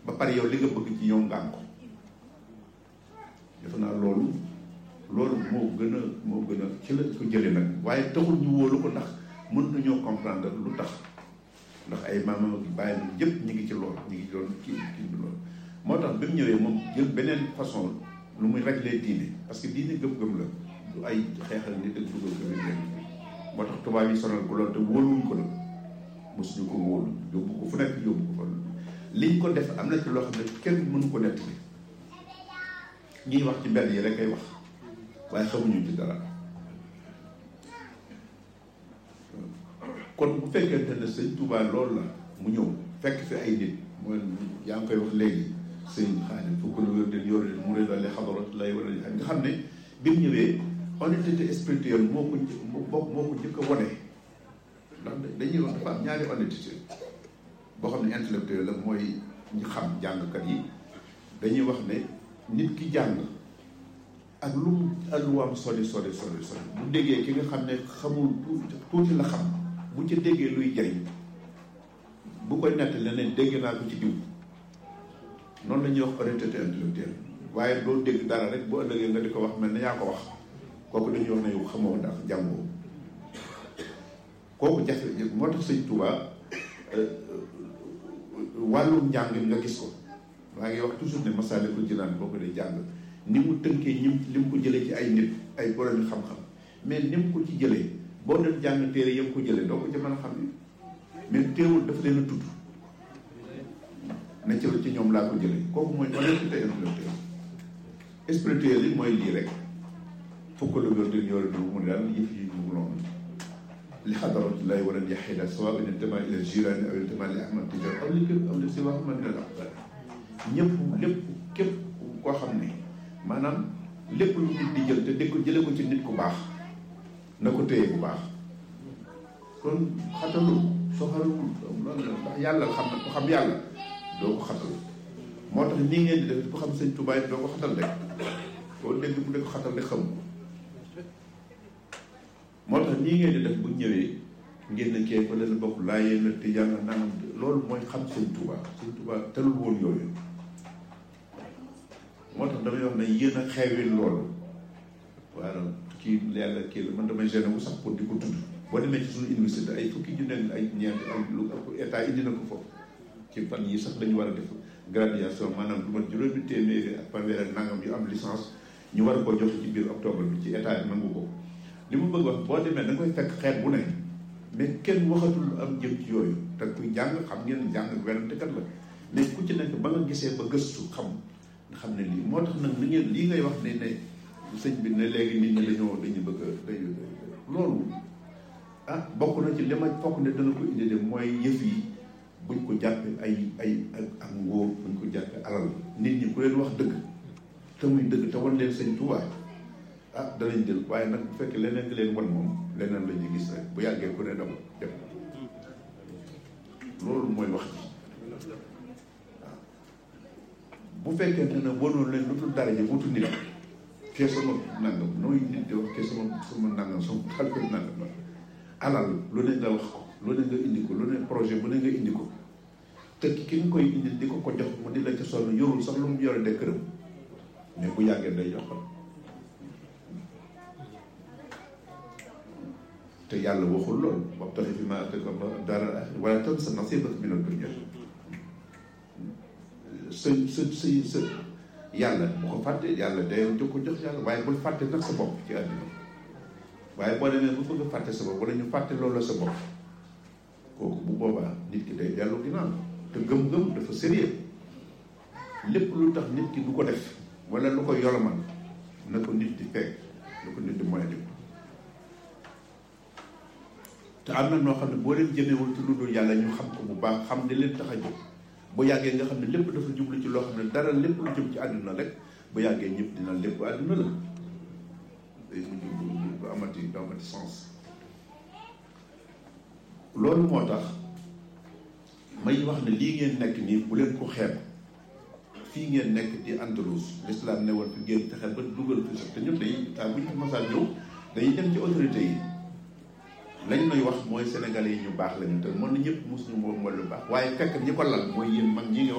ba pare yow li nga bëgg ci ñoom nga am ko defe naa loolu loolu moo gën a moo gën a ci la ko jëlee nag waaye taxul ñu wóolu ko ndax mën nañoo comprendre lu tax ndax ay maamam ak bàyyi na yëpp ñu ngi ci loolu ñu ngi doon kii kii bi loolu moo tax bi mu ñëwee moom jël beneen façon lu muy régler diine parce que diine gëm-gëm la du ay xeexal nit ak dugal ko nit leen moo tax tubaab yi sonal ko loolu te wóoluwuñ ko la mosuñu ko wóolu yóbbu ko fu nekk yóbbu ko fa liñ ko def am na ci loo xam ne kenn mënu ko nettali ñuy wax ci mbedd yi rek ay wax waaye xamuñu ci dara kon bu fekkente ne sëñ Touba loolu la mu ñëw fekk fi ay nit mooy yaa ngi koy wax léegi sëñ Xaadim fukk la wér den yore mu ré dale xadarat lay war a nga xam ne bi mu ñëwee honnêteté spirituelle moo ko moo moo ko njëkk a wone ndax dañuy wax dafa am ñaari honnêteté boo xam ne intellectuel la mooy ñu xam jàngkat yi dañuy wax ne nit ki jàng ak lu mu alluwaam sori sori sori sori bu déggee ki nga xam ne xamul tuuti la xam bu ca déggee luy jariñ bu koy nettali ne dégg naa ko ci diw noonu la ñuy wax honnêteté intellectuelle waaye doo dégg dara rek bu ëllëgee nga di ko wax mel na yaa ko wax kooku dañuy wax ne yow xamoo ndax jàngoo kooku jafe moo tax sëñ Touba wàllum njàng nga gis ko maa ngi wax toujours ne Masaalikul Jinaan boo ko dee jàng ni mu tënkee ñim li mu ko jëlee ci ay nit ay borom xam-xam mais ni mu ko ci jëlee boo doon jàng téere yam ko jëlee doo ko ci mën a xam ne mais teewul dafa leen a tudd na ci ci ñoom laa ko jëlee kooku mooy honnêteté intellectuelle spirituel yi mooy lii rek fukk la wér di yore du mu ne daal yëf yi ñu noonu li xadarat lay war a yaxida sawa in intama ila jirani aw intama li ahmad tijar aw li képp aw li si wax man min al aqdar ñëpp lépp képp koo xam ne maanaam lépp lu nit di jël te dégg ko jële ko ci nit ku baax na ko téye bu baax kon xatalu soxalul loolu la ndax yàlla xam na ko xam yàlla doo ko xatal moo tax nii ngeen di def ku xam sëñ Tuubaa doo ko xatal rek koo dégg bu dee ko xatal rek xam ko moo tax nii ngeen di def bu ñëwee ngeen ne kee fa leen bokk laa yéen a tijaan a nangam loolu mooy xam sëñ Tuubaa sëñ Tuubaa telul woon yooyu moo tax damay wax ne yéen a xeewil loolu waaw kii yàlla kii la man damay gêné wu sax pour di ko tudd boo demee ci suñu université ay fukki ju nekk ay ñeent ay lu état indi na ko foofu ci fan yi sax dañu war a def graduation maanaam lu mat juróomi téeméeri ak fanweer ak nangam yu am licence ñu war ko joxe ci biir octobre bi ci état bi nangu ko li mu bëgg wax boo demee da nga koy fekk xeet bu ne mais kenn waxatul am jëm ci yooyu te kuy jàng xam ngeen jàng werantekat la mais ku ci nekk ba nga gisee ba gëstu xam nga xam ne lii moo tax nag ni ngeen lii ngay wax ne ne sëñ bi ne léegi nit ñi dañoo dañu bëgg a day loolu ah bokk na ci li ma fokk ne dana ko indi de mooy yëf yi buñ ko jàppee ay ay ak ngóor buñ ko jàppee alal nit ñi ku leen wax dëgg te muy dëgg te wan leen sëñ Tuubaa ah danañ jël waaye nag bu fekkee leneen nga leen wan moom leneen la ñuy gis rek bu yàggee ku ne daw dem loolu mooy wax ji waaw bu fekkee ne ne wanoon leen lu dul dara ji wutu nit kee sama nangam nooy nit di wax kee sama sama nangam sama xalifat nangam la alal lu ne nga wax ko lu ne nga indi ko lu ne projet bu ne nga indi ko te ki nga koy indi di ko ko jox mu di la ca sonn yorul sax lu mu yore de këram mais bu yàggee day jox ko te yàlla waxul loolu wabtaxi fi maa aataaka Allaahu daaral aaxira wala tansa nasiibaka mina dunya sa sa sa sa yàlla bu ko fàtte yàlla day jox ko jox yàlla waaye bul fàtte nag sa bopp ci àddina waaye boo demee bu bëgg a fàtte sa bopp wala ñu fàtte loolu la sa bopp kooku bu boobaa nit ki day dellu ginnaaw te gëm-gëm dafa sérieux lépp lu tax nit ki du ko def wala lu ko yolomal na ko nit di fekk na ko nit di moytu te am na noo xam ne boo leen jëmewul ci lu dul yàlla ñu xam ko bu baax xam ne leen tax a jóg bu yàggee nga xam ne lépp dafa jublu ci loo xam ne dara lépp lu jëm ci àdduna rek bu yàggee ñëpp dina lépp àdduna la day mujj du amati du amati sens loolu moo tax may wax ne lii ngeen nekk nii bu leen ko xeeb fii ngeen nekk di Andalous l'islam ne woon fi ngeen fexe ba dugal fi sax te ñun dañuy taa bu ñu masaan ñëw dañuy dem ci autorité yi lañ may wax mooy sénégalais yi ñu baax lañu te mën na ñëpp mosuñu moom mooy lu baax waaye fekk ñi ko lal mooy yéen mag ñi nga